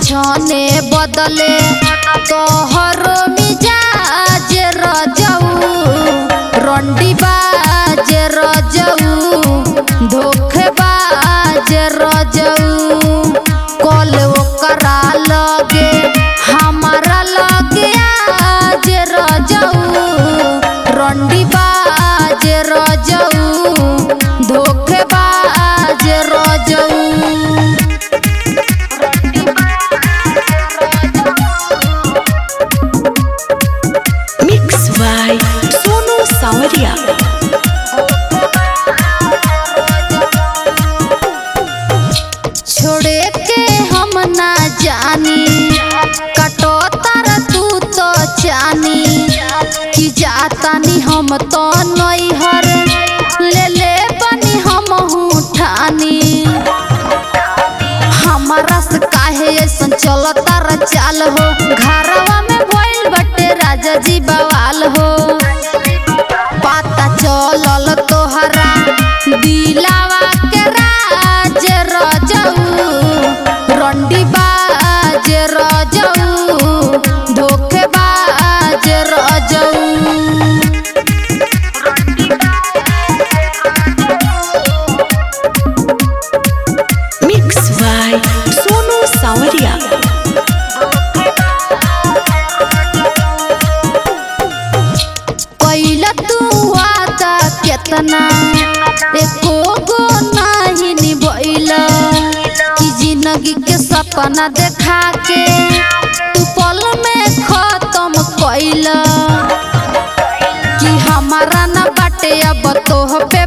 छने बदले तोहरो मिजाज रजऊ रंडी बाज रजऊ धोखेबाज रजऊ कल ओकरा लगे हमारा लगे आज रजऊ रंडी बाज रजऊ धोखेबाज रजऊ Mix by Sonu Sawadia. छोड़े के हम ना जानी कटो तर तू तो जानी कि जातानी हम तो नैहर ले ले बनी हम ठानी हमारा से काहे ऐसन चलता र चाल हो घरवा में भइल बटे राजा जी बवाल हो पता चलल तोहरा दिलावा के राज रजऊ रंडी बाज रजऊ धोखेबाज रजऊ Mix by Sonu Sawadia. कैला तू वादा केतना एको गो नाही निभैला कि जिंदगी के सपना देखा के तू पल में खत्म कैला कि हमारा ना बाटे अब तोह पे